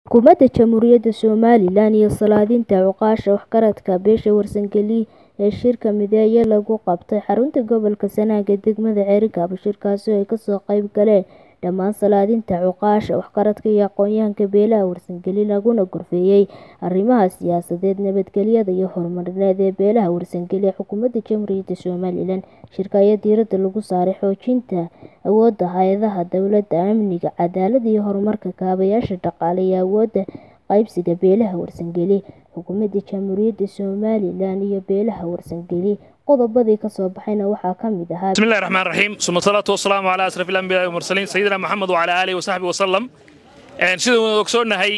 Xukuumadda Jamhuuriyadda Somalilan iyo Salaadiinta Cuqaasha Waxgaradka beesha Warsangeli ee shirka mideeye lagu qabtay xarunta gobolka Sanaag ee degmada Cerigaba shirkaasi oo ay kasoo qayb galeen dhammaan salaadiinta cuqaasha waxgaradka iyo aqoonyahanka beelaha Warsangeli laguna gorfeeyay arrimaha siyaasadeed nabadgelyada iyo horumarineed ee beelaha Warsangeli ee xukuumadda Jamhuuriyadda Somalilan shirka ayaa diiradda lagu saaray xoojinta awoodda hay'adaha dowladda amniga cadaaladda iyo horumarka kaabayaasha dhaqaale iyo awoodda qaybsiga beelaha Warsangeli xukuumadda Jamhuuriyadda Somalilan iyo beelaha Warsangeli qodobadii ka soo baxayna waxaa ka mid ahaa بسم الله الرحمن الرحيم ثم الصلاة والسلام على أشرف الأنبياء والمرسلين سيدنا محمد وعلى آله وصحبه وسلم sida wada ogsoonnahay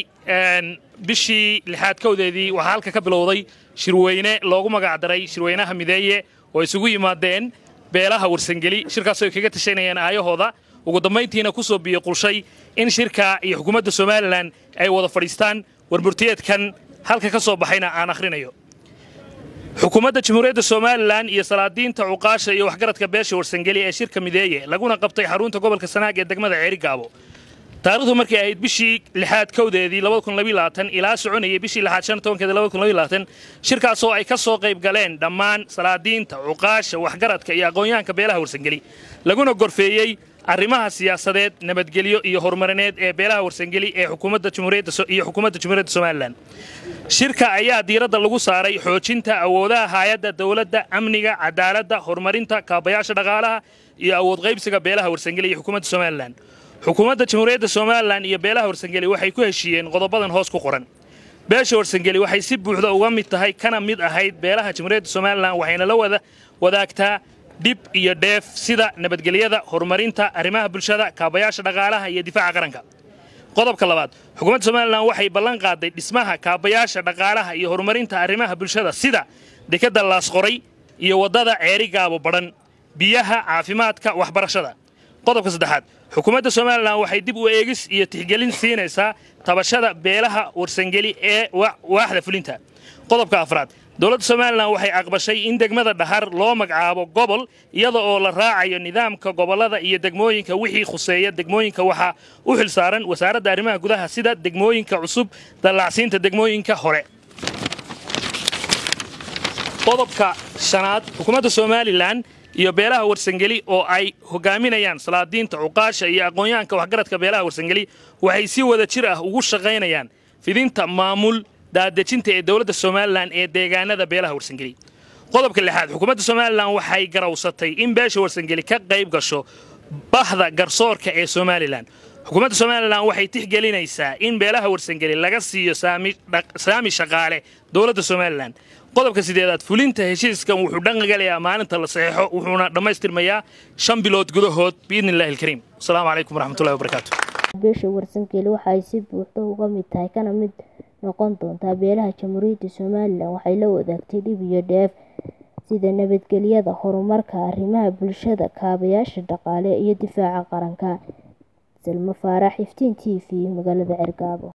bishii lixaad kowdeedii waxaa halka ka bilowday shirweyne loogu magacdaray shirweynaha mideeye oo isugu yimaadeen beelaha warsangeli shirkaasoo ay kaga tashanayeen aayahooda ugu dambayntiina ku soo biyo qulshay in shirka iyo xukuumadda somalilan ay wada fadhiistaan warmurtiyeedkan halka ka soo baxayna aan akhrinayo xukuumadda jamhuuriyadda somalilan iyo salaadiinta cuqaasha iyo waxgaradka beesha warsangeli ee shirka mideeye laguna qabtay xarunta gobolka sanaag ee degmada ceerigaabo taarikhdu markay ahayd bishii lixaad kowdeedii ilaa soconayay bishii lixaad shan tobankeeda shirkaasoo ay ka soo qayb galeen dhammaan salaadiinta cuqaasha waxgaradka iyo aqoonyahanka beelaha warsangeli laguna gorfeeyey arrimaha siyaasadeed nabadgelyo iyo horumarineed ee beelaha warsangeli ee xukuumadda jamhuuriyadda jamhuuriyadda somalilan shirka ayaa diiradda lagu saaray xoojinta awoodaha hay'adda dowladda amniga cadaaladda horumarinta kaabayaasha dhaqaalaha iyo awood qaybsiga beelaha warsangeli iyo xukuumadda somalilan xukuumadda jamhuuriyadda somalilan iyo beelaha warsangeli waxay ku heshiiyeen qodobadan hoos ku qoran beesha warsangeli waxay si buuxda uga mid tahay kana mid ahayd beelaha jamhuuriyadda somalilan waxayna la wada wadaagtaa dhib iyo dheef sida nabadgelyada horumarinta arrimaha bulshada kaabayaasha dhaqaalaha iyo difaaca qaranka qodobka labaad xukuumadda somalilan waxay ballan qaaday dhismaha kaabayaasha dhaqaalaha iyo horumarinta arrimaha bulshada sida dekadda laasqoray iyo waddada ceeri gaabo badhan biyaha caafimaadka waxbarashada qodobka saddexaad xukuumadda somalilan waxay dib u eegis iyo tixgelin siinaysaa tabashada beelaha warsangeli ee waaxda fulinta qodobka afraad dowladda somalilan waxay aqbashay in degmada dhahar loo magacaabo gobol iyada oo la raacayo nidaamka gobollada iyo degmooyinka wixii khuseeya degmooyinka waxaa u xilsaaran wasaaradda arrimaha gudaha sida degmooyinka cusub dallacsiinta degmooyinka hore qodobka shanaad xukuumadda somalilan iyo beelaha warsangeli oo ay hogaaminayaan salaadiinta cuqaasha iyo aqoonyahanka waxgaradka beelaha warsangeli waxay si wada jir ah ugu shaqaynayaan fidinta maamul daadejinta ee dowladda somalilan ee deegaanada beelaha warsangeli qodobka lixaad xukuumadda somalilan waxay garawsatay in beesha warsangeli ka qayb gasho bahda garsoorka ee somalilan xukuumadda somalilan waxay tixgelinaysaa in beelaha warsangeli laga siiyo saami shaqaale dowladda somalilan qodobka sideedaad fulinta heshiiskan wuxuu dhanqagalayaa maalinta la saxeexo wuxuuna dhammaystirmayaa shan bilood gudahood biidni illahi alkariim asalaamu calaykum waraxmatullahi wabarakaatu beesha warsangeli waxa ay si buuxda uga mid tahay kana mid noqon doontaa beelaha jamhuuriyadda somalilan waxay la wadaagtay dhib iyo dheef sida nabadgelyada horumarka arrimaha bulshada kaabayaasha dhaqaale iyo difaaca qaranka salmo faarax iftiin t v magaalada cergaabo